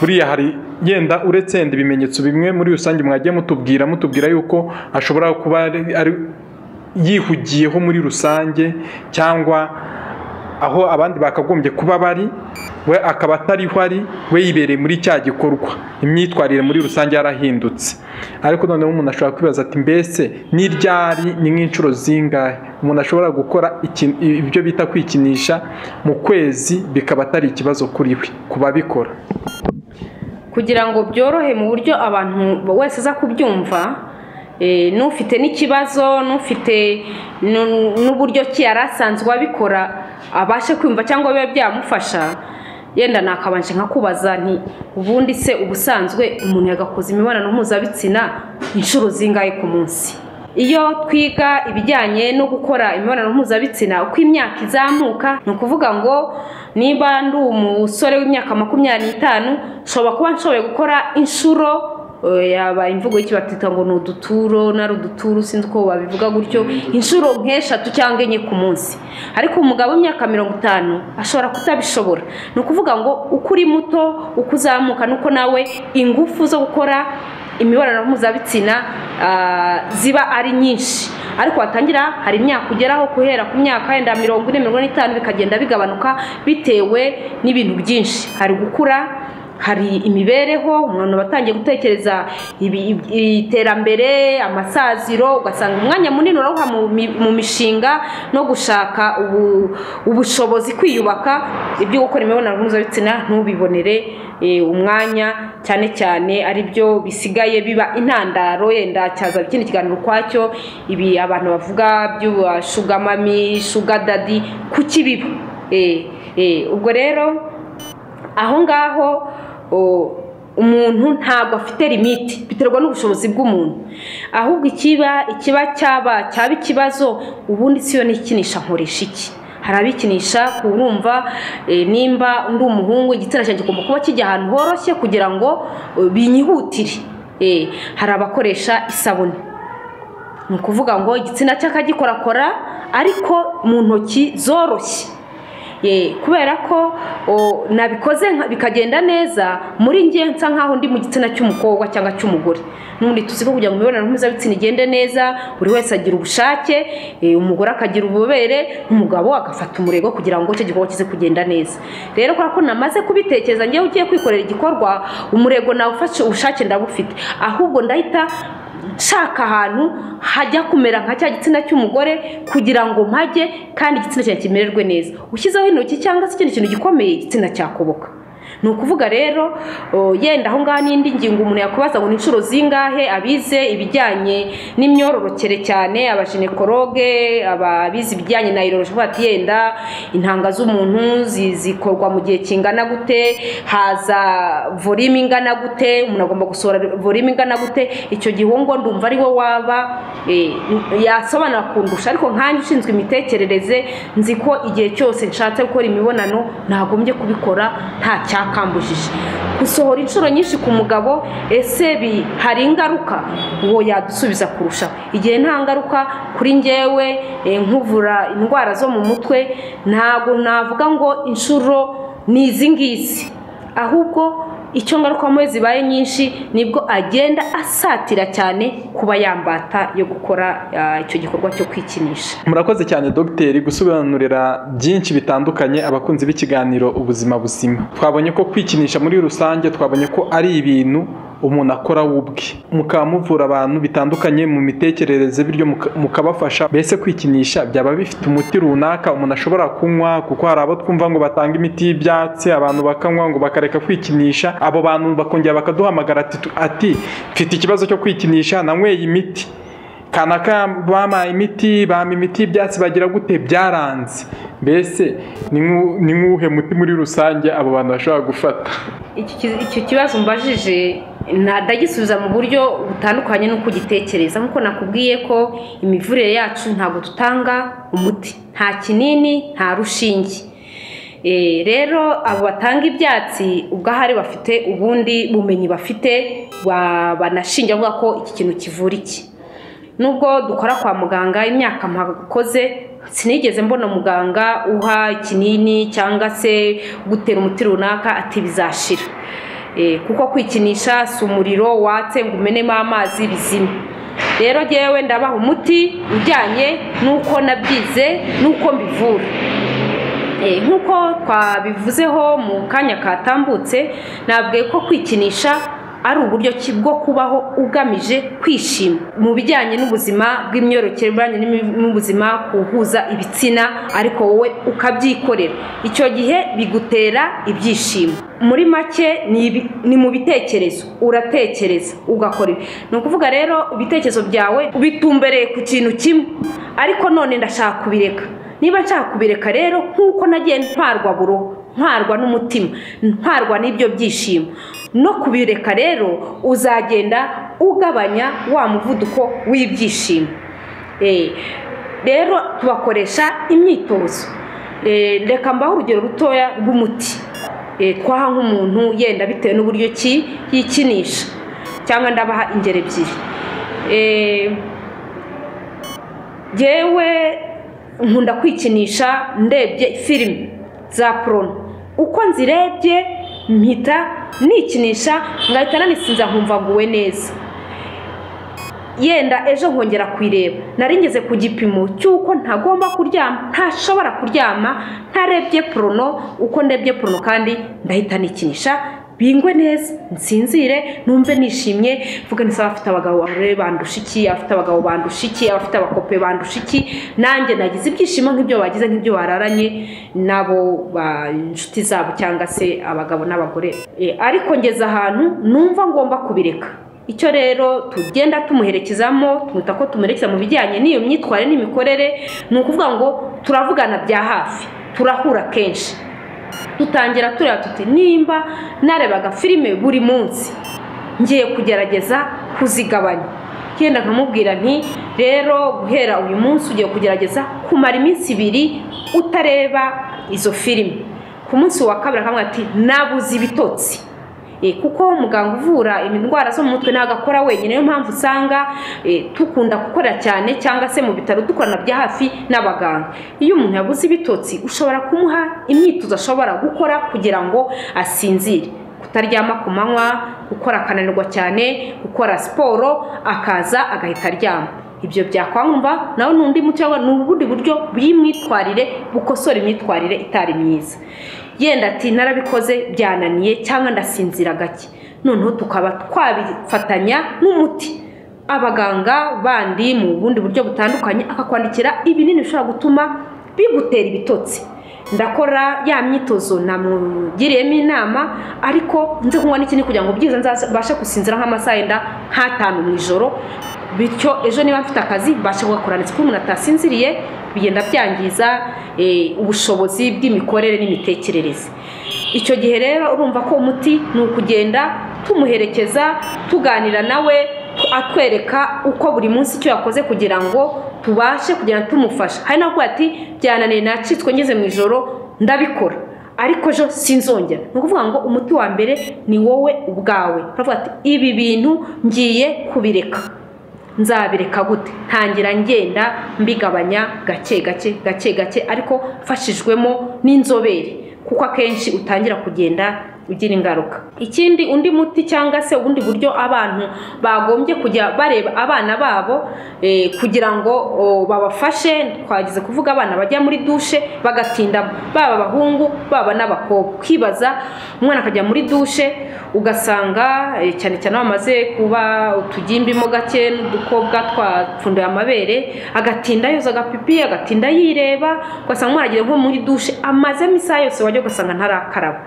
buriya hari yenda uretse yenda ibimenyetso bimwe muri rusange mwagiye mutubwira mutubwira yuko ashobora kuba ari- ari yihugiyeho muri rusange cyangwa aho abandi bakagombye kuba bari we akaba atariho ari we yibereye muri cya gikorwa imyitwarire muri rusange yarahindutse ariko noneho umuntu ashobora kwibaza ati mbese n'iryari ni nk'inshuro zingahe umuntu ashobora gukora iki- ibyo bita kwikinisha mu kwezi bikaba atari ikibazo kuri we ku babikora kugira ngo byorohe mu buryo abantu wese aza kubyumva eh, n'ufite n'ikibazo n'ufite nu- n'uburyo ki yari asanzwe abikora abashe kwumva cyangwa bibe byamufasha yenda nakabanje nka kubaza nti ubundi se ubusanzwe umuntu yagakoze imibonano mpuzabitsina inshuro zingahe ku munsi iyo twiga ibijyanye no gukora imibonano mpuzabitsina uko imyaka izamuka ni ukuvuga ngo niba ndi umusore w'imyaka makumyabiri n'itanu nshobora kuba nshoboye gukora inshuro eh, yaba imvugo y'icyo batita ngo ni uduturo nari uduturo sinzi uko babivuga gutyo inshuro nk'eshatu cyangwa enye ku munsi ariko umugabo w'imyaka mirongo itanu ashobora kutabishobora ni ukuvuga ngo uko uri muto uko uzamuka nuko nawe ingufu zo gukora imibonano mpuzabitsina ah, ziba ari nyinshi ariko watangira hari imyaka ugeraho guhera ku myaka yenda mirongo ine mirongo ine n'itanu bikagenda bigabanuka bitewe n'ibintu byinshi hari gukura hari imibereho umuntu aba atangiye gutekereza ibi- ibi- iterambere amasaziro ugasanga umwanya munini urawuha mu mi- mu mishinga no gushaka ubu- ubushobozi kwiyubaka ibyo gukora imibonano mpuzabitsina ntubibonere eh, umwanya cyane cyane ari byo bisigaye biba intandaro yenda cyaza ikindi kiganiro ukwacyo ibi abantu bavuga by'uba shugamami shugadadi kuki biba Eh, eh, ubwo rero aho ngaho o- umuntu ntabwo afite limite biterwa n'ubushobozi bw'umuntu ahubwo ikiba ikiba cyaba cyaba ikibazo ubundi siyo n'ikinisha nkoresha iki hari abikinisha kurumva eh, nimba ndi umuhungu igitsina cyanjye kigomba kuba kijya ahantu horoshye kugira ngo eh, binyihutire Eh, hari abakoresha isabune ni ukuvuga ngo igitsina cy'akagikorakora ariko mu ntoki zoroshye Ye, kubera ko o, nabikoze nka- bikagenda neza muri ngiye nsa nkaho ndi mu gitsina cy'umukobwa cyangwa cy'umugore n'ubundi tuzi ko kugira ngo imibonano mpuzabitsina igende neza buri wese agira ubushake eh, umugore akagira ububere umugabo agafata umurego kugira ngo icyo gikorwa kize kugenda neza rero kubera ko namaze kubitekereza ngewe ugiye kwikorera igikorwa umurego nawufashe ubushake ndabufite ahubwo ndahita nshaka ahantu hajya kumera nka cya gitsina cy'umugore kugira ngo mpajye kandi igitsina cyanjye kimererwe neza ushyizeho intoki cyangwa se ikindi kintu gikomeye igitsina cyakoboka ni ukuvuga rero o, yenda aho ngaho n'indi ngingo umuntu yakubaza ngo ni inshuro zingahe abize ibijyanye n'imyororokere cyane abajenekoroge ababize ibijyanye na iroroje bati yenda intanga z'umuntu zi- zikorwa mu gihe kingana gute haza volume ingana gute umuntu agomba gusohora volume ingana gute icyo gihe uwo ngo ndumva ari wo waba eh, yasobanura kundusha ariko nkanjye ushinzwe imitekerereze nzi ko igihe cyose nshatse gukora imibonano nagombye kubikora nta cyakambujije gusohora inshuro nyinshi ku mugabo ese bi- hari ingaruka uwo yadusubiza kurushaho igihe nta ngaruka kuri njyewe eh, nkuvura indwara zo mu mutwe ntabwo navuga ngo inshuro ni izi ngizi ahubwo icyo ngarukamwe zibaye nyinshi nibwo agenda asatira cyane kuba yambata yo gukora ah, icyo gikorwa cyo kwikinisha murakoze cyane dogiteri gusobanurira byinshi bitandukanye abakunzi b'ikiganiro ubuzima buzima twabonye ko kwikinisha muri rusange twabonye ko ari ibintu umuntu akora we ubwe mukaba muvura abantu bitandukanye mu mitekerereze bityo muka- mukabafasha mbese kwikinisha byaba bifite umuti runaka umuntu ashobora kunywa kuko hari abo twumva ngo batanga imiti y'ibyatsi abantu bakanywa ngo bakareka kwikinisha abo bantu bakongera bakaduhamagara ati- ati mfite ikibazo cyo kwikinisha nanyweye imiti kanaka bampaye imiti bampa imiti y'ibyatsi bagira gute byaranze mbese ni nk'u- ni nk'uwuhe muti muri rusange abo bantu bashobora gufata Iki ki- icyo kibazo mbajije na- ndagisubiza mu buryo butandukanye n'uko ugitekereza nk'uko nakubwiye ko imivurire yacu ntabwo dutanga umuti nta kinini nta rushinge Eh, rero abo batanga ibyatsi ubwahari bafite ubundi bumenyi bafite ba- banashinja bavuga ko iki kintu kivura iki nubwo dukora kwa muganga imyaka mpakoze sinigeze mbona muganga uha ikinini cyangwa se gutera umuti runaka ati bizashira Eh, kuko kwikinisha si umuriro watse ngo umenemo amazi bizime rero jyewe ndabaha umuti ujyanye n'uko nabyize n'uko mbivura Eh, nk'uko twabivuzeho mu kanya katambutse nabwiye ko kwikinisha ari uburyo ki bwo kubaho ugamije kwishima mu bijyanye n'ubuzima bw'imyororokere ibijyanye n'imi- n'ubuzima kuhuza ibitsina ariko wowe ukabyikorera icyo gihe bigutera ibyishimo muri make ni ibi- ni mu bitekerezo uratekereza ugakora ibi ni ukuvuga rero ibitekerezo byawe bitumbereye ku kintu kimwe ariko none ndashaka kubireka niba nshaka kubireka rero nk'uko nagiye ntwarwa buruhu ntwarwa n'umutima ntwarwa n'ibyo byishimo no kubireka rero uzagenda ugabanya wa muvuduko w'ibyishimo Eh, rero tubakoresha imyitozo Eh, reka mbaho urugero rutoya rw'umuti Eh, twaha nk'umuntu yenda bitewe n'uburyo ki yikinisha cyangwa ndabaha ingero ebyiri Eh, jyewe nkunda kwikinisha ndebye filime za porono uko nzirebye mpita nikinisha ngahita nanisinza nkumva nguwe neza yenda ejo nkongera kuyireba nari ngeze ku gipimo cy'uko ntagomba kuryama ntashobora kuryama ntarebye porono uko ndebye porono kandi ndahita nikinisha bingwe neza nsinzire numve nishimye mvuga neza abafite abagabo barore bandusha iki abafite abagabo bandusha iki abafite abakope bandusha iki nanjye nagize ibyishimo nk'ibyo bagize nk'ibyo bararanye n'abo ba- inshuti zabo cyangwa se abagabo n'abagore E, ariko ngeze ahantu numva ngomba kubireka icyo rero tugenda tumuherekezamo twita ko tumuherekeza mu bijyanye n'iyo myitwarire n'imikorere ni ukuvuga ngo turavugana bya hafi turahura kenshi dutangira tureba tuti nimba narebaga filime buri munsi ngiye kugerageza kuzigabanya genda nkamubwira nti rero guhera uyu munsi ugiye kugerageza kumara iminsi ibiri utareba izo filime ku munsi wa kabiri akamubwira ati nabuze ibitotsi Eh, kuko muganga uvura indwara zo mu mutwe ntabwo akora wenyine niyo mpamvu usanga eh, dukunda gukora cyane cyangwa se mu bitaro dukorana bya hafi n'abaganga iyo umuntu yabuze ibitotsi ushobora kumuha imyitozo ashobora gukora kugira ngo asinzire kutaryama ku manywa gukora akananirwa cyane gukora siporo akaza agahita aryama ibyo byakwangwa nawe n'undi muti waba- ni ubundi buryo bw'imyitwarire bukosora imyitwarire itari myiza yenda ati narabikoze byananiye cyangwa ndasinzira gake noneho tukaba twabifatanya n'umuti abaganga bandi mu bundi buryo butandukanye akakwandikira ibinini bishobora gutuma bigutera ibitotsi ndakora ya myitozo namugiriyemo inama ariko nze kunywa n'ikindi kugira ngo byiza nzabashe gusinzira nk'amasaha yenda nk'atanu mu ijoro bityo ejo niba mfite akazi mbashe kugakorana kuko umuntu atasinziriye bigenda byangiza eh, ubushobozi bw'imikorere n'imitekerereze icyo gihe rero urumva ko umuti ni ukugenda tumuherekeza tuganira nawe atwereka uko buri munsi icyo yakoze kugira ngo tubashe kugenda tumufasha hari n'aho avuga ati byananiye nacitswe ngeze mu ijoro ndabikora ariko ejo sinzongera ni ukuvuga ngo umuti wa mbere ni wowe ubwawe aravuga ati ibi bintu ngiye kubireka nzabireka gute ntangira ngenda mbigabanya gake gake gake gake ariko mfashijwemo n'inzobere kuko akenshi utangira kugenda ugira ingaruka ikindi undi muti cyangwa se ubundi buryo abantu bagombye kujya bareba abana babo eh, kugira ngo o, babafashe twagize kuvuga abana bajya muri dushe bagatinda baba abahungu baba n'abakobwa kwibaza umwana akajya muri dushe ugasanga eh, cyane cyane bamaze kuba utugimbimo gake n'udukobwa twapfunduye amabere agatinda yoza agapipi agatinda yireba ugasanga umwana agiye nko muri dushe amazemo isaha yose wajya ugasanga ntarakaraba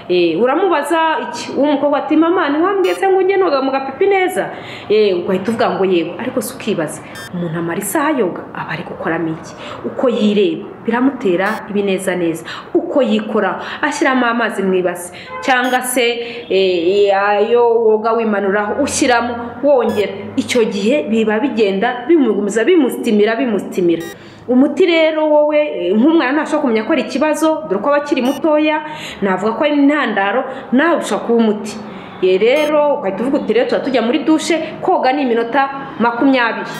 Eh, uramubaza iki w'umukobwa ati mama ntiwambwiye se ngo ujye noga mu gapipi neza Eh, ugahita uvuga ngo yego ariko si ukibaza umuntu amara isaha yoga aba ari gukoramo iki uko yireba biramutera ibinezaneza uko yikora ashyiramo amazi mu ibasi cyangwa se eh, ayo woga wimanuraho ushyiramo wongera icyo gihe biba bigenda bimugumiza bimustimira bimustimira umuti rero wowe eh, nk'umwana ntashobora kumenya ko ari ikibazo dore ko aba akiri mutoya navuga ko ari intandaro nawe ushobora kuba umuti Ye rero ugahita uvuga uti rero tuba tujya muri dushe koga ni iminota makumyabiri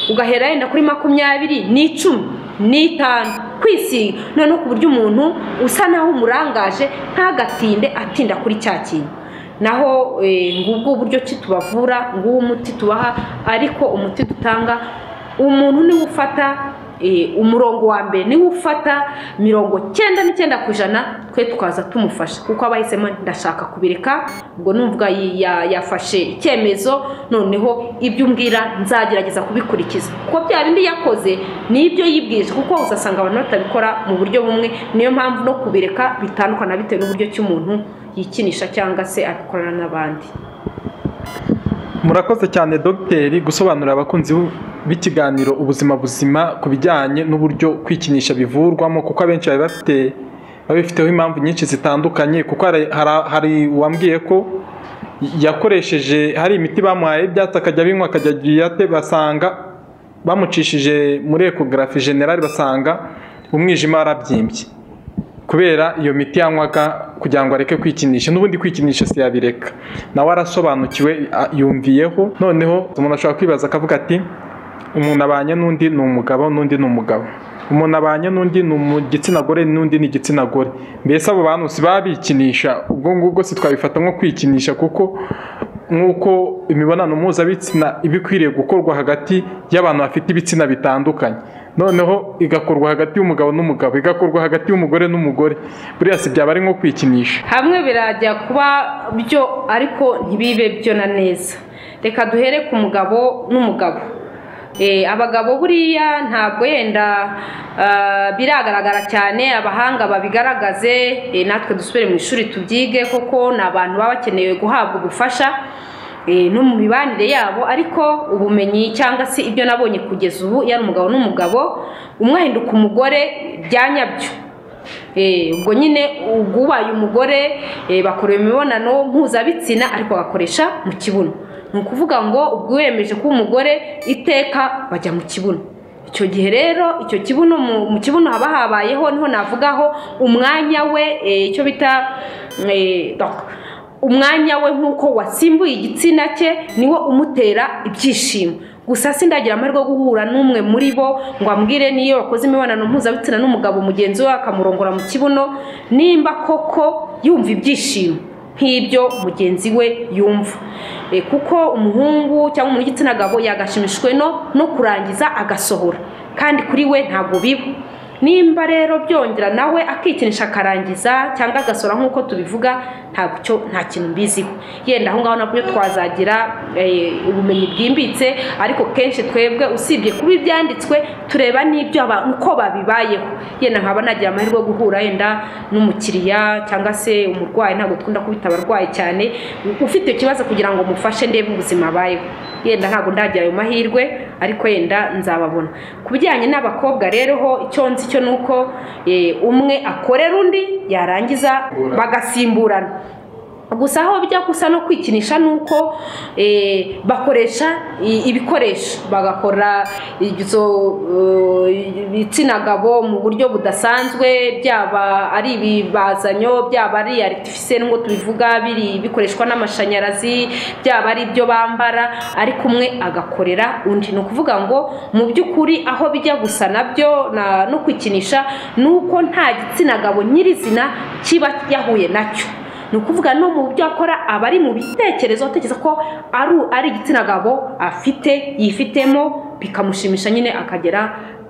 ugahera yenda kuri makumyabiri n'icumi n'itanu kwisiga noneho ku buryo umuntu usa naho umurangaje ntagatinde atinda kuri cya kintu naho eh, ngubwo uburyo ki tubavura nguwo umuti tubaha ariko umuti dutanga umuntu niwe ufata eh, umurongo wa mbere niwe ufata mirongo cyenda n'icyenda ku ijana twe tukaza tumufasha kuko aba yahisemo ndashaka kubireka ubwo numva yi- ya- yafashe icyemezo noneho ibyo umbwira nzagerageza kubikurikiza kuko bya bindi yakoze ni ibyo yibwirije kuko uzasanga abantu batabikora mu buryo bumwe niyo mpamvu no kubireka bitandukana bitewe n'uburyo cy'umuntu yikinisha cyangwa se abikorana n'abandi murakoze cyane dogiteri gusobanurira abakunzi b'ikiganiro ubuzima buzima ku bijyanye n'uburyo kwikinisha bivurwamo kuko abenshi bari bafite babifiteho impamvu nyinshi zitandukanye kuko hari- hari- hari uwambwiye ko yakoresheje hari imiti bamuhaye ibyatsi akajya abinywa akajya agiriyate basanga bamucishije muri ekogarafi generali basanga umwijima warabyimbye kubera iyo miti yanywaga kugira ngo areke kwikinisha n'ubundi kwikinisha si yabireka nawe arasobanukiwe a- yumviyeho noneho umuntu ashobora kwibaza akavuga ati umuntu abanye n'undi ni umugabo n'undi ni umugabo umuntu abanye n'undi ni igitsina gore n'undi ni igitsina gore mbese abo bantu si baba bikinisha ubwo ngubwo si twabifata nko kwikinisha kuko nk'uko imibonano mpuzabitsina iba ikwiriye gukorwa hagati y'abantu bafite ibitsina bitandukanye noneho igakorwa hagati y'umugabo n'umugabo igakorwa hagati y'umugore n'umugore buriya si byaba ari nko kwikinisha hamwe birajya kuba byo ariko ntibibe byo na neza reka duhere ku mugabo n'umugabo Eh, abagabo buriya ntabwo yenda ah, biragaragara cyane abahanga babigaragaze eh, natwe dusubire mu ishuri tubyige koko ni abantu baba bakeneye guhabwa ubufasha eh, no mu mibanire yabo ariko ubumenyi cyangwa se ibyo nabonye kugeza ubu yari umugabo n'umugabo umwe ahinduka umugore bya nyabyo Eh, ubwo nyine ubwo ubaye umugore eh, bakora imibonano mpuzabitsina ariko agakoresha mu kibuno ni ukuvuga ngo ubwo wiyemeje kuba umugore iteka bajya mu kibuno icyo gihe rero icyo kibuno mu- mu kibuno haba habayeho niho navugaho umwanya we eh, icyo bita eh, donc, umwanya we nk'uko wasimbuye igitsina cye niwo umutera ibyishimo gusa sindagira amahirwe yo guhura n'umwe muri bo ngo ambwire niyo wakoze imibonano mpuzabitsina n'umugabo mugenzi we akamurongora mu kibuno nimba koko yumva ibyishimo nk'ibyo mugenzi we yumva Eh, kuko umuhungu cyangwa umuntu w'igitsina gabo yagashimishijwe no no kurangiza agasohora kandi kuri we ntabwo biba nimba rero byongera nawe akikinisha akarangiza cyangwa agasora nk'uko tubivuga ntabwo cyo nta kintu mbiziho yenda aho ngaho nabyo twazagira eh, ubumenyi bwimbitse ariko kenshi twebwe usibye kuba ibyanditswe tureba n'ibyo aba- uko babibayeho yenda nkaba nagira amahirwe yo guhura yenda n'umukiriya cyangwa se umurwayi ntabwo dukunda kubita abarwayi cyane ufite ikibazo kugira ngo mufashe ndebe ubuzima abayeho yenda ntabwo ndagira ayo mahirwe ariko yenda nzababona ku bijyanye n'abakobwa rero ho icyo nzi cyo ni uko eh, umwe akorera undi yarangiza bagasimburana gusa aho bijya gusa no kwikinisha ni uko eh, bakoresha i- ibikoresho bagakora izo eh, ibitsina gabo mu buryo budasanzwe byaba ari ibibazanyo byaba ari aritifise nubwo tubivuga biri bikoreshwa n'amashanyarazi byaba ari ibyo bambara ariko umwe agakorera undi ni ukuvuga ngo mu by'ukuri aho bijya gusa nabyo na- no kwikinisha ni uko nta gitsina gabo nyirizina kiba yahuye nacyo ni ukuvuga no mu byo akora aba ari mu bitekerezo atekereza ko ari ari igitsina gabo afite yifitemo bikamushimisha nyine akagera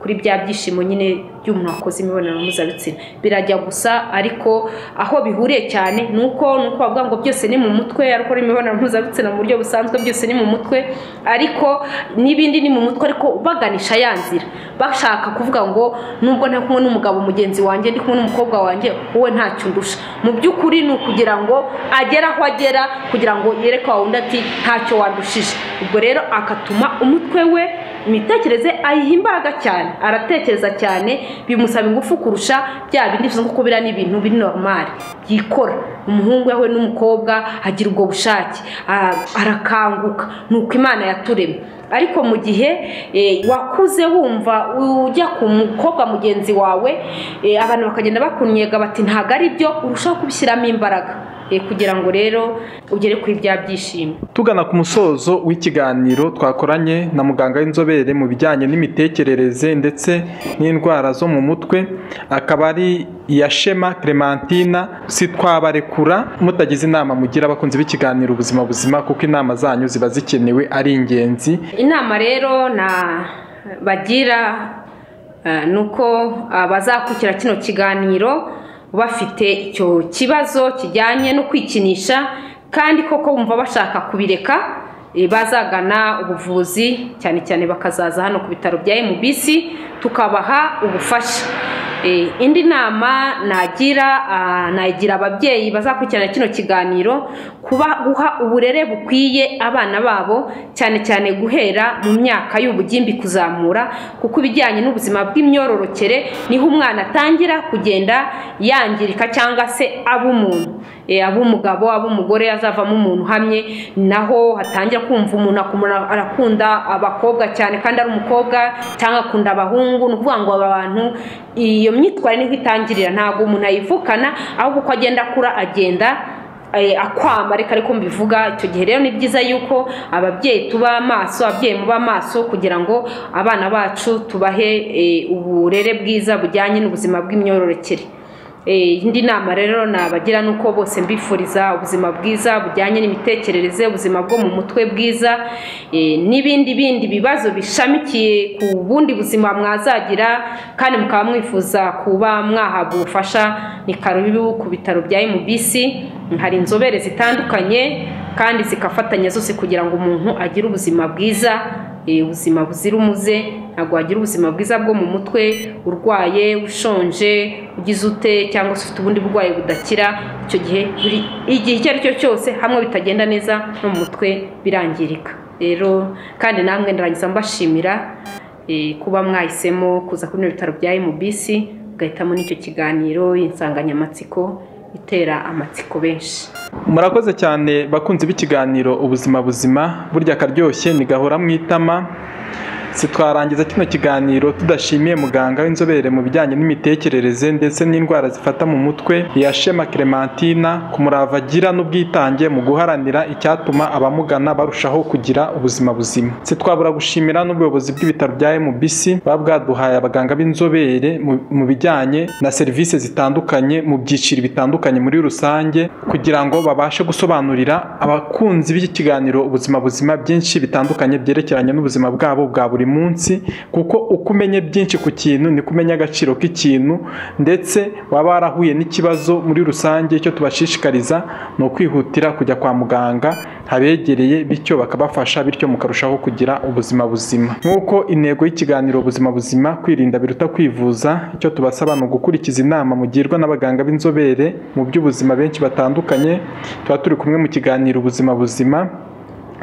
kuri bya byishimo nyine by'umuntu wakoze imibonano mpuzabitsina birajya gusa ariko aho bihuriye cyane ni uko ni uko bavuga ngo byose ni mu mutwe ariko imibonano mpuzabitsina mu buryo busanzwe byose ni mu mutwe ariko n'ibindi ni mu mutwe ariko baganisha ya nzira bashaka kuvuga ngo nubwo nta kumwe n'umugabo mugenzi wanjye ndi kumwe n'umukobwa wanjye wowe ntacyo ndusha mu by'ukuri ni ukugira ngo agere aho agera kugira ngo yereke wa wundi ati ntacyo wandushije ubwo rero akatuma umutwe we imitekerereze ayiha imbaraga cyane aratekereza cyane bimusaba ingufu kurusha bya bindi bivuze ngo kubira ni ibintu biri normali yikora umuhungu yahuye n'umukobwa agira ubwo bushake a- arakanguka ni uko imana yaturemye ariko mu gihe eh, wakuze wumva ujya ku mukobwa mugenzi wawe eh, abantu bakagenda bakunnyega bati ntabwo ari byo urushaho kubishyiramo imbaraga eh, kugira ngo rero ugere kuri bya byishimo tugana ku musozo w'ikiganiro twakoranye na muganga w'inzobere mu bijyanye n'imitekerereze ndetse n'indwara zo mu mutwe akaba ari iya shema clementina sitwabarekura mutagize inama mugira abakunzi b'ikiganiro ubuzima buzima kuko inama zanyu ziba zikenewe ari ingenzi inama rero na bagira eh, ni uko abazakurikira kino kiganiro bafite icyo kibazo kijyanye no kwikinisha kandi koko bumva bashaka kubireka eh, bazagana ubuvuzi cyane cyane bakazaza hano ku bitaro bya MBC tukabaha ubufasha Eh, indi nama nagira ah, nagira ababyeyi bazakurikirana kino kiganiro kuba guha uburere bukwiye abana babo cyane cyane guhera mu myaka y'ubugimbi kuzamura kuko ibijyanye n'ubuzima bw'imyororokere niho umwana atangira kugenda yangirika cyangwa se aba umuntu Eh, aba umugabo aba umugore azavamo umuntu uhamye naho hatangira kumva umuntu akumura- arakunda abakobwa cyane kandi ari umukobwa cyangwa akunda abahungu ni ukuvuga ngo aba bantu iyo myitwarire niho itangirira ntabwo umuntu ayivukana ahubwo uko agenda akura agenda eh, akwama reka ariko mbivuga icyo gihe rero ni byiza yuko ababyeyi tuba amaso ababyeyi muba amaso kugira ngo abana bacu tubahe eh, uburere bwiza bujyanye n'ubuzima bw'imyororokere Eh, indi nama rero nabagira ni uko bose mbifuriza ubuzima bwiza bujyanye n'imitekerereze ubuzima bwo mu mutwe bwiza eh, n'ibindi bindi bibazo bishamikiye ku bundi buzima mwazagira kandi mukaba mwifuza kuba mwahabwa ubufasha ni karubibu ku bitaro bya MBC hari inzobere zitandukanye kandi zikafatanya zose kugira ngo umuntu agire ubuzima bwiza eh, ubuzima buzira umuze ntabwo wagira ubuzima bwiza bwo mu mutwe urwaye ushonje ugize ute cyangwa se ufite ubundi burwayi budakira icyo gihe buri igihe icyo ari cyo cyose hamwe bitagenda neza no mu mutwe birangirika rero kandi namwe ndarangiza mbashimira eh, kuba mwahisemo kuza kuri bino bitaro bya MBC ugahitamo n'icyo kiganiro insanganyamatsiko itera amatsiko benshi murakoze cyane bakunzi b'ikiganiro ubuzima buzima burya akaryoshye ntigahora mu itama sitwarangiza kino kiganiro tudashimiye muganga w'inzobere mu bijyanye n'imitekerereze ndetse n'indwara zifata mu mutwe yashema clementina ku murava agira n'ubwitange mu guharanira icyatuma abamugana barushaho kugira ubuzima buzima sitwabura gushimira n'ubuyobozi bw'ibitaro bya MBC buba bwaduhaye abaganga b'inzobere mu- mu bijyanye na serivisi zitandukanye mu byiciro bitandukanye muri rusange kugira ngo babashe gusobanurira abakunzi b'iki kiganiro ubuzima buzima byinshi bitandukanye byerekeranye n'ubuzima bwabo bwa buri munsi kuko uko umenye byinshi ku kintu niko umenya agaciro k'ikintu ndetse waba warahuye n'ikibazo muri rusange icyo tubashishikariza ni ukwihutira kujya kwa muganga habegereye bityo bakabafasha bityo mukarushaho kugira ubuzima buzima nk'uko intego y'ikiganiro ubuzima buzima kwirinda biruta kwivuza icyo tubasaba ni ugukurikiza inama mugirwa n'abaganga b'inzobere mu by'ubuzima benshi batandukanye tuba turi kumwe mu kiganiro ubuzima buzima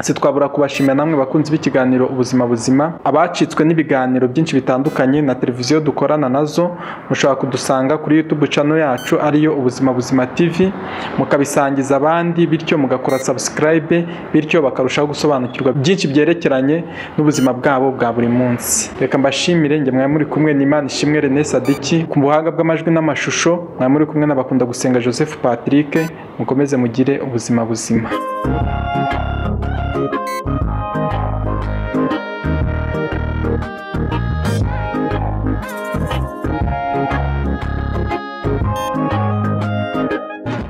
sitwabura kubashimira namwe bakunzi b'ikiganiro ubuzima buzima abacitswe n'ibiganiro byinshi bitandukanye na televiziyo dukorana nazo mushobora kudusanga kuri youtube channel yacu ariyo ubuzima buzima tv mukabisangiza abandi bityo mugakora subscribe bityo bakarushaho gusobanukirwa byinshi byerekeranye n'ubuzima bwabo bwa buri munsi reka mbashimire njye mwari muri kumwe n'imana ishimwe René Sadiki ku buhanga bw'amajwi n'amashusho mwari muri kumwe n'abakunda gusenga Joseph Patrick mukomeze mugire ubuzima buzima